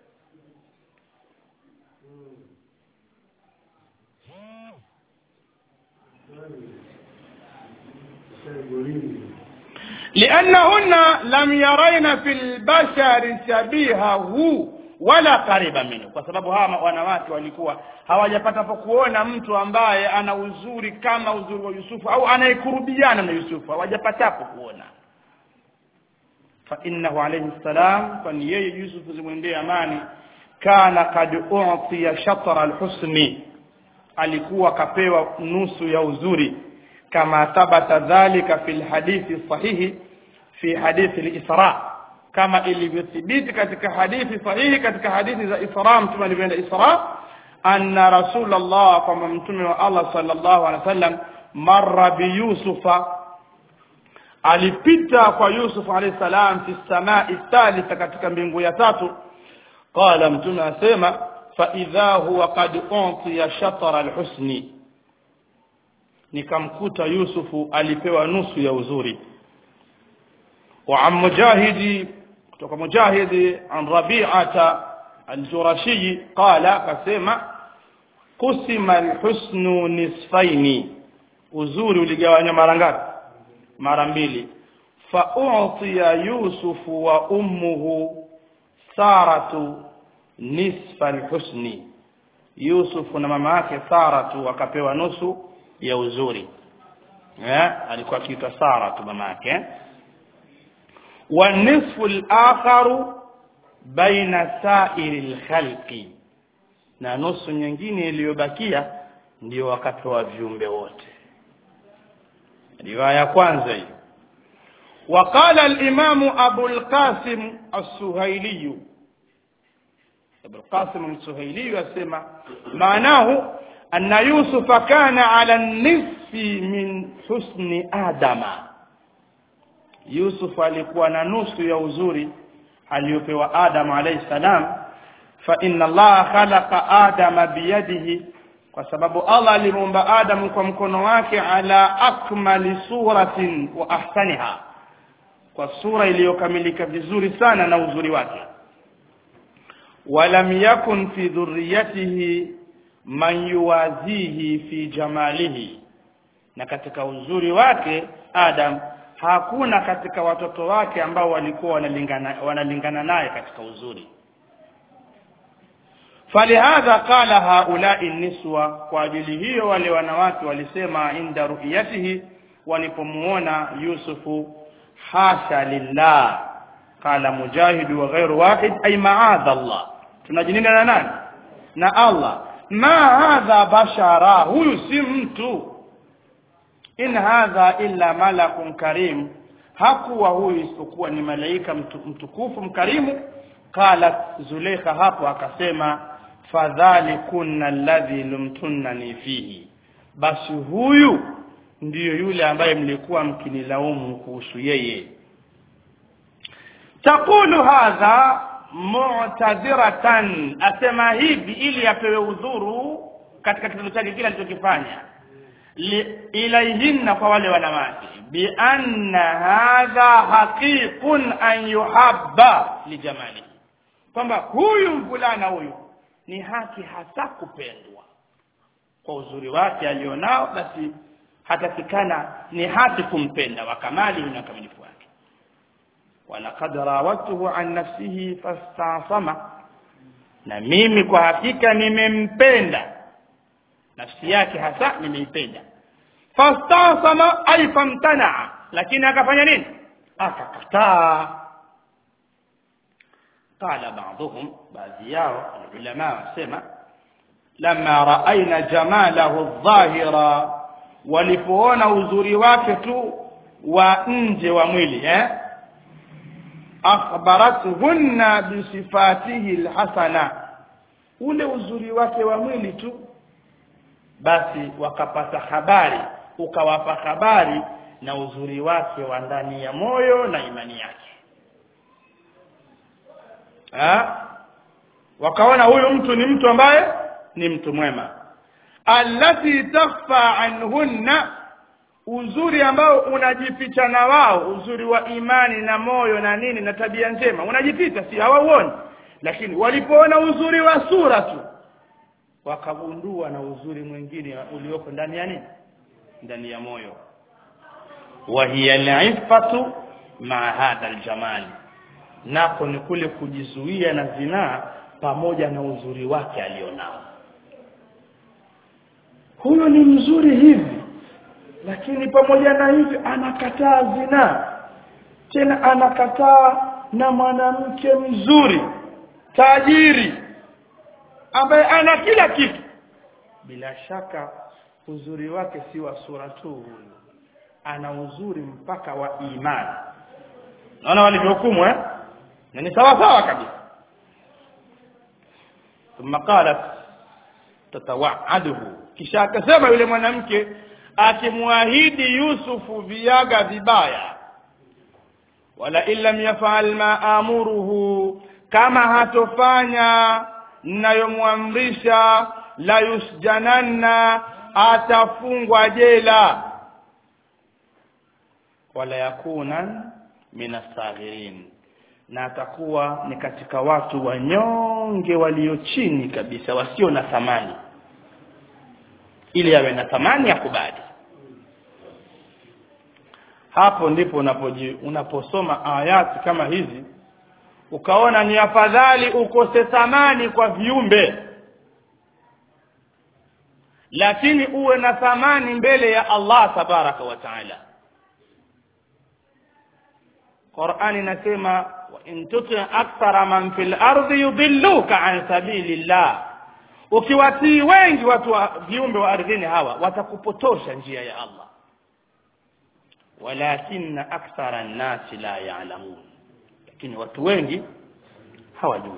لأنهن لم يرين في البشر شبيهه wala kariba minhu kwa sababu hawa wanawake walikuwa hawajapata kuona mtu ambaye ana uzuri kama uzuri wa Yusufu au anayekurubiana na Yusufu hawajapatapo kuona fa innahu alayhi salam kwani yeye Yusufu zimwendee amani kana kad u'tiya shatra alhusni alikuwa kapewa nusu ya uzuri kama thabata dhalika fil hadithi sahihi fi hadithi al-isra kama ilivyothibiti katika hadithi sahihi katika hadithi za Isra mtume alivyoenda Isra anna rasulullah kwamba mtume wa Allah sallallahu alaihi wasallam marra bi yusufa alipita kwa Yusuf alayhi salam fi samai thalitha katika mbingu ya tatu qala mtume asema fa idha huwa qad utiya shatara alhusni nikamkuta Yusufu alipewa nusu ya uzuri wa am mujahidi kutoka mujahidi an rabi'ata al-jurashi qala kasema kusima al-husnu nisfaini uzuri uligawanywa mara ngapi mara mbili fa u'tiya yusufu wa ummuhu saratu nisfa al-husni yusufu na mama yake saratu wakapewa nusu ya uzuri eh alikuwa akiitwa saratu mama yake eh? والنصف الآخر بين سائر الخلق na nusu nyingine iliyobakia ndio wakapewa viumbe wote riwaya ya kwanza hiyo وقال الإمام أبو القاسم السهيلي أبو القاسم السهيلي يسمى معناه أن يوسف كان على النصف من حسن آدم Yusuf alikuwa na nusu ya uzuri aliyopewa Adam alayhi salam fa inna Allah khalaqa Adama biyadihi kwa sababu Allah alimuumba Adam kwa mkono wake ala akmali suratin wa ahsaniha kwa sura iliyokamilika vizuri sana na uzuri wake walam yakun fi dhurriyatihi man yuwazihi fi jamalihi na katika uzuri wake Adam hakuna katika watoto wake ambao walikuwa wanalingana wanalingana naye katika uzuri falihadha qala haulai niswa kwa ajili hiyo wale wanawake walisema inda ru'yatihi walipomuona yusufu hasha lillah qala mujahid wa ghairu wahid ay ma'adha allah tunajininda na nani na allah ma hadha bashara huyu si mtu in hadha illa malakun karim hakuwa huyu isipokuwa ni malaika mtu, mtukufu mkarimu qala zulekha hapo akasema fadhalikunna alladhi lumtunnani fihi basi huyu ndiyo yule ambaye mlikuwa mkinilaumu kuhusu yeye taqulu hadha mu'tadhiratan asema hivi ili apewe udhuru katika kitendo chake kile alichokifanya ilaihinna kwa wale wanawake bi anna hadha haqiqun an yuhabba lijamalihi kwamba huyu mvulana huyu ni haki hasa kupendwa kwa uzuri wake alionao basi hatakikana ni haki kumpenda wa kamali na ukamilifu wake walaqad rawatuhu an nafsihi fastasama na mimi kwa hakika nimempenda nafsi yake hasa nimeipenda fastasama ay famtana lakini akafanya nini akakataa qala ba'dhum baadhi yao ulama wasema lama raaina jamalahu adh-dhahira walipoona uzuri wake tu wa nje wa mwili eh akhbaratuhunna bisifatihi alhasana ule uzuri wake wa mwili tu basi wakapata habari ukawapa habari na uzuri wake wa ndani ya moyo na imani yake ha? wakaona huyu mtu ni mtu ambaye ni mtu mwema allati takhfa anhunna uzuri ambao unajificha na wao uzuri wa imani na moyo na nini na tabia njema unajificha si hawauoni lakini walipoona uzuri wa sura tu wakagundua na uzuri mwingine ulioko ndani ya nini ndani ya moyo wa hiya al-iffatu ma hadha al-jamal nako ni kule kujizuia na zinaa pamoja na uzuri wake alionao huyo ni mzuri hivi lakini pamoja na hivi anakataa zinaa tena anakataa na mwanamke mzuri tajiri ambaye ana kila kitu bila shaka uzuri wake si wa sura tu huyu ana uzuri mpaka wa imani naona walivyohukumu eh na ni sawa sawa kabisa ثم قالت tatawaduhu kisha akasema yule mwanamke akimwahidi Yusufu viaga vibaya wala illam yafal ma amuruhu kama hatofanya ninayomwamrisha la yusjananna atafungwa jela wala yakuna minasaghirin na atakuwa ni katika watu wanyonge walio chini kabisa wasio na thamani ili awe na thamani ya kubali hapo ndipo unapoji unaposoma ayati kama hizi ukaona ni afadhali ukose thamani kwa viumbe lakini uwe na thamani mbele ya Allah tabaraka wa taala Qur'ani inasema wa in tuti akthara man fil ardi yudilluka an sabilillah ukiwatii wengi watu wa viumbe wa ardhini hawa watakupotosha njia ya Allah walakinna akthara an-nasi la ya'lamun lakini watu wengi hawajui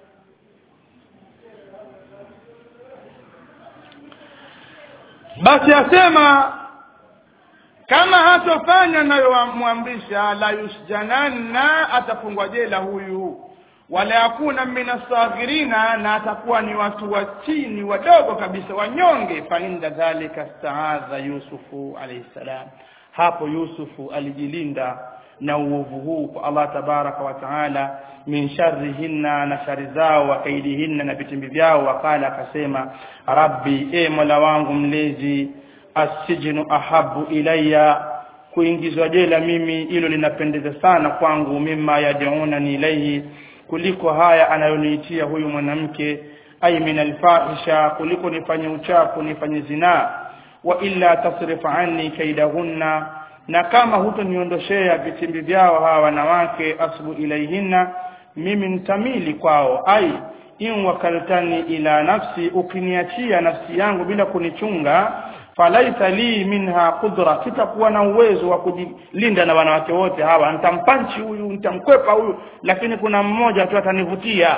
basi asema kama hatofanya nayomwamrisha la yusjananna atafungwa jela huyu wala yakuna minasaghirina na atakuwa ni watu wa chini wadogo kabisa wanyonge fa inda dhalika staadha yusufu alayhi salam hapo yusufu alijilinda na uovu huu kwa Allah tabaraka wa taala min sharrihinna na shari zao wa kaidihinna na vitimbi vyao wakala akasema rabbi e mola wangu mlezi asijinu ahabu ilayya kuingizwa jela mimi hilo linapendeza sana kwangu mimma yad'unani ilayhi kuliko haya anayoniitia huyu mwanamke ay min alfahisha kuliko nifanye uchafu nifanye zinaa wa illa tasrif anni kaidahunna na kama hutoniondoshea vitimbi vyao hawa wanawake asbu ilaihinna mimi nitamili kwao ai in wakaltani ila nafsi ukiniachia nafsi yangu bila kunichunga falaisa li minha qudra sitakuwa na uwezo wa kujilinda na wanawake wote hawa nitampanchi huyu nitamkwepa huyu lakini kuna mmoja tu atanivutia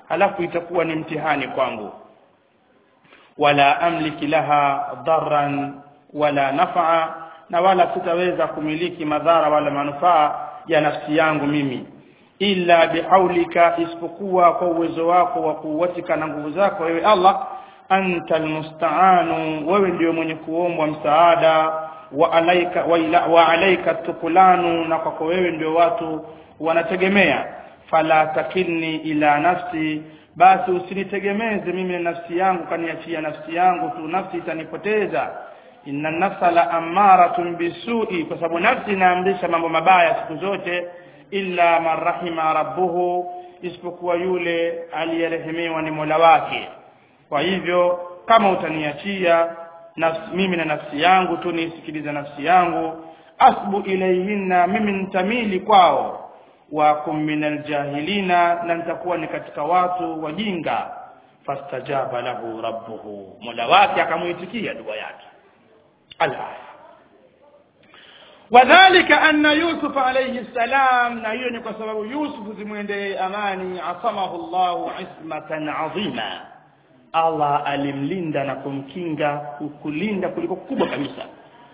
halafu itakuwa ni mtihani kwangu wala amliki laha dharran wala naf'a na wala sitaweza kumiliki madhara wala manufaa ya nafsi yangu mimi illa bihaulika isipokuwa kwa uwezo wako wa kuwatika na nguvu zako wewe Allah anta almusta'anu wewe ndio mwenye kuombwa msaada wa alaika wa, ila, wa alaika tukulanu na kwako wewe ndio watu wanategemea fala takilni ila nafsi basi usinitegemeze mimi na nafsi yangu kaniachia nafsi yangu tu nafsi itanipoteza inna nafsa la amaratun bisui kwa sababu nafsi inaamrisha mambo mabaya siku zote illa man rahima rabbuhu isipokuwa yule aliyerehemiwa ni Mola wake kwa hivyo kama utaniachia nafsi, mimi na nafsi yangu tu nisikilize nafsi yangu asbu ilayhinna mimi nitamili kwao wa kum minal jahilina na nitakuwa ni katika watu wajinga fastajaba lahu rabbuhu mola wake akamuitikia dua yake alaya wadhalika anna yusuf alayhi salam na hiyo ni kwa sababu yusuf zimwendee amani asamahu llahu ismatan adhima allah alimlinda na kumkinga kulinda kuliko kubwa kabisa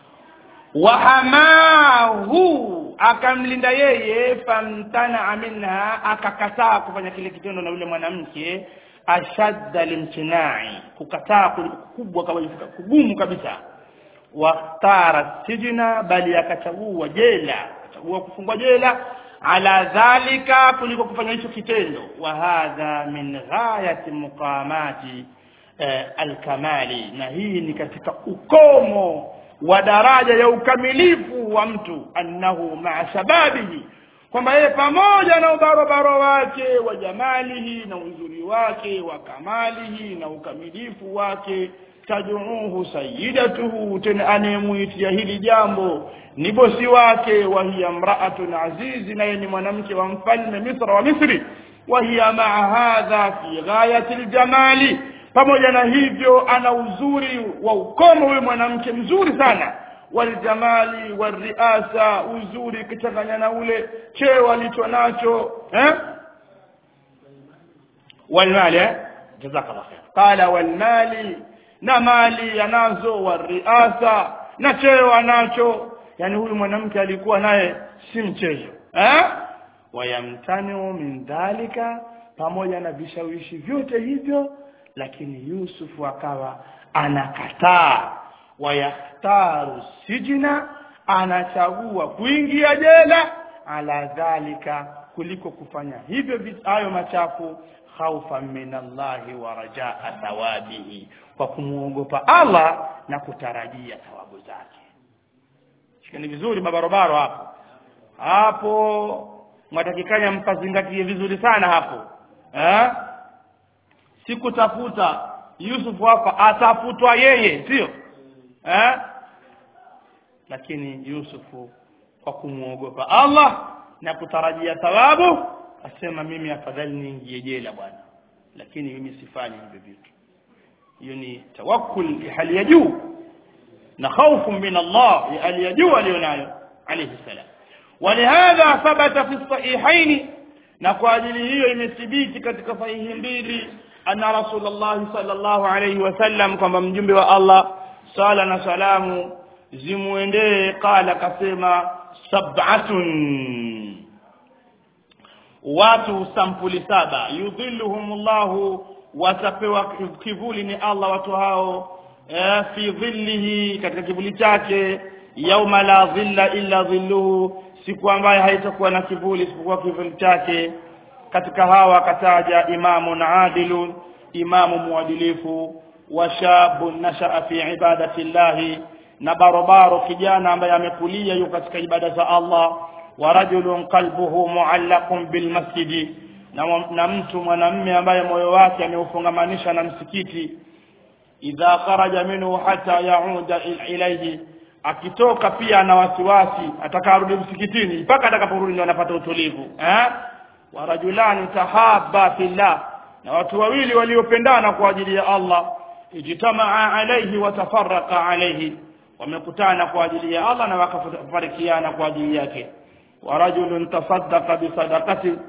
wahamahu akamlinda yeye famtanaa minha akakataa kufanya kile kitendo na yule mwanamke ashadda limtinai kukataa kubwa kabisa kugumu kabisa wakhtara sijna bali akachagua jela akachagua kufungwa jela ala dhalika kuliko kufanya hicho kitendo wa hadha min ghayati muqamati eh, alkamali na hii ni katika ukomo wa daraja ya ukamilifu wa mtu annahu maa shababihi kwamba yeye pamoja na ubarobaro wake wa jamalihi na uzuri wake wa kamalihi na ukamilifu wake taduuhu sayidatuhu tena anayemuitia hili jambo ni bosi wake wa hiya mraatun azizi naye ni mwanamke wa mfalme misra wa misri wa hiya maa hadha fi ghayati ljamali pamoja na hivyo ana uzuri wa ukomo huyu mwanamke mzuri sana waljamali walriasa uzuri kichanganya na ule cheo alicho nacho eh? walmali eh? jazakallah khair qala walmali na mali anazo walriasa na cheo anacho yani huyu mwanamke alikuwa naye si mchezo eh? wayamtaniu min dhalika pamoja na vishawishi vyote hivyo lakini yusufu akawa anakataa wayakhtaru sijina anachagua kuingia jela ala dhalika kuliko kufanya hivyo hayo machafu khaufa min allahi wa rajaa thawabihi kwa kumwogopa allah na kutarajia thawabu zake shikani vizuri babarobaro hapo hapo mwatakikanya mpazingatie vizuri sana hapo eh? sikutafuta Yusuf hapa atafutwa yeye sio eh lakini Yusufu kwa kumwogopa Allah na kutarajia thawabu asema mimi afadhali niingie jela bwana lakini mimi sifanyi hivyo vitu hiyo ni tawakkul ya hali ya juu na khaufu min Allah ya hali ya juu alionayo alayhi salam ولهذا ثبت في الصحيحين na kwa ajili hiyo imethibiti katika sahihi mbili anna rasulullah sallallahu alayhi wasallam kwamba mjumbe wa Allah sala na salamu zimuendee qala kasema sab'atun watu sampuli saba yudhilluhumullahu watapewa kivuli ni Allah watu hao eh, fi dhillihi katika kivuli chake yauma la dhilla illa dhilluhu siku ambayo haitakuwa na kivuli isipokuwa kivuli chake katika hawa akataja imamun adilun imamu muadilifu wa shabun nashaa fi ibadati llahi na barobaro kijana ambaye amekulia yuko katika ibada za Allah wa rajulun qalbuhu muallaqun bil masjidi na, na mtu mwanamme ambaye moyo wake ameufungamanisha na msikiti idha kharaja minhu hata yauda ilayhi akitoka pia na wasiwasi atakarudi msikitini mpaka atakaporudi ndio anapata utulivu eh wa rajulani tahaba fillah na watu wawili waliopendana kwa ajili ya Allah ijtamaa alayhi wa tafarraqa alayhi wamekutana kwa ajili ya Allah na wakafarikiana kwa ajili yake wa rajulun tasaddaqa bi sadaqati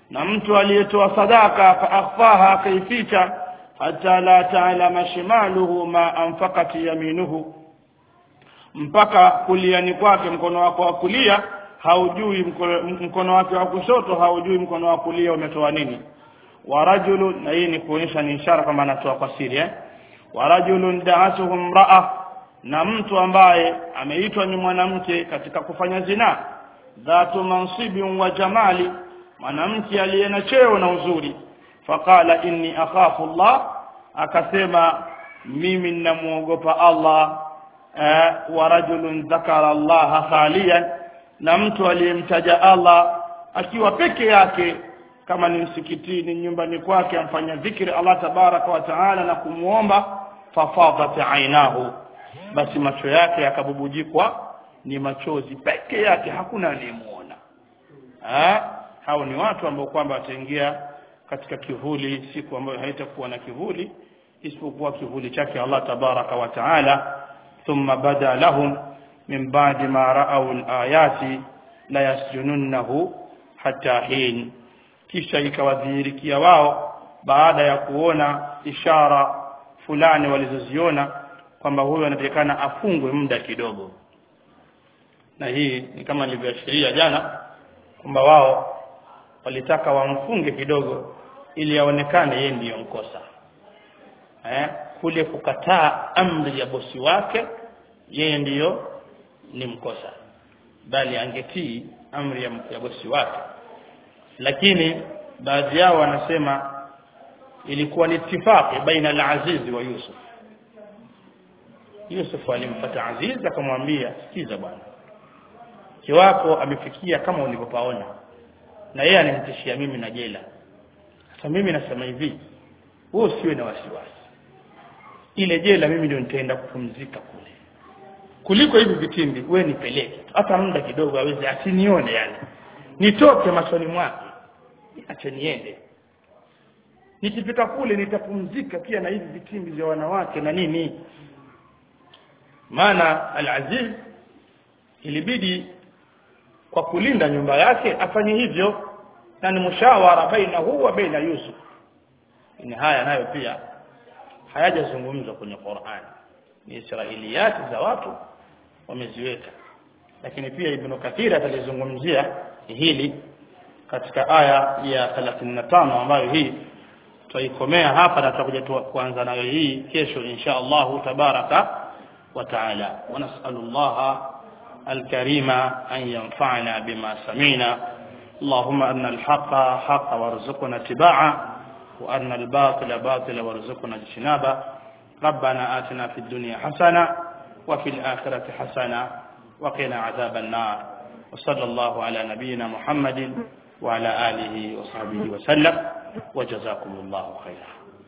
na mtu aliyetoa sadaka faakhfaha akaificha hata la ta'lama shimaluhu ma anfaqat yaminuhu mpaka kuliani kwake mkono wako wa kulia haujui mkono, mkono wake wa kushoto haujui mkono wa kulia umetoa nini wa rajulun na hii ni kuonyesha ni ishara kwamba anatoa kwa siri eh wa rajulun da'atuhu imra'a na mtu ambaye ameitwa ni mwanamke katika kufanya zina dhatu mansibin wa jamali mwanamke aliye na cheo na uzuri faqala inni akhafu Allah akasema mimi ninamuogopa Allah eh, wa rajulun dhakara Allah khaliyan na mtu aliyemtaja Allah akiwa peke yake kama ni msikitini nyumbani kwake amfanya dhikri Allah tabaraka wa taala na kumuomba fafadat ainahu basi macho yake yakabubujikwa ni machozi peke yake hakuna aliyemuona hao ni watu ambao kwamba wataingia katika kivuli siku ambayo haitakuwa na kivuli isipokuwa kivuli chake Allah tabaraka wa taala thumma bada lahum min ba'di ma ra'aw al-ayati la yasjununnahu hatta hin kisha ikawadhihirikia wao baada ya kuona ishara fulani walizoziona kwamba huyo anatakikana afungwe muda kidogo na hii ni kama nilivyoashiria jana kwamba wao walitaka wamfunge kidogo ili aonekane yeye ndiyo mkosa eh kule kukataa amri ya bosi wake yeye ndiyo ni mkosa bali angetii amri ya, ya bosi wake lakini baadhi yao wanasema ilikuwa ni itifaki baina al-Aziz wa Yusuf Yusuf alimpata Aziz akamwambia sikiza bwana kiwako amefikia kama ulivyopaona na yeye ananitishia mimi na jela sasa mimi nasema hivi wewe usiwe na wasiwasi ile jela mimi ndio nitaenda kupumzika kule kuliko hivi vitimbi wewe nipeleke hata muda kidogo aweze asinione yani nitoke machoni mwake acha niende nikifika kule nitapumzika pia na hivi vitimbi vya wanawake na nini maana al-Aziz ilibidi kwa kulinda nyumba yake afanye hivyo na ni mushawara baina huwa wa baina Yusuf ni haya nayo pia hayajazungumzwa kwenye Qur'an ni israiliyati za watu wameziweka lakini pia Ibn Kathir atalizungumzia hili katika aya ya 35 ambayo hii tutaikomea hapa na tutakuja kuanza nayo hii kesho insha Allah tabaraka wa taala wa nas'alullaha الكريم أن ينفعنا بما سمعنا اللهم أن الحق حق وارزقنا اتباعه وأن الباطل باطل وارزقنا اجتنابه ربنا آتنا في الدنيا حسنة وفي الآخرة حسنة وقنا عذاب النار وصلى الله على نبينا محمد وعلى آله وصحبه وسلم وجزاكم الله خيرا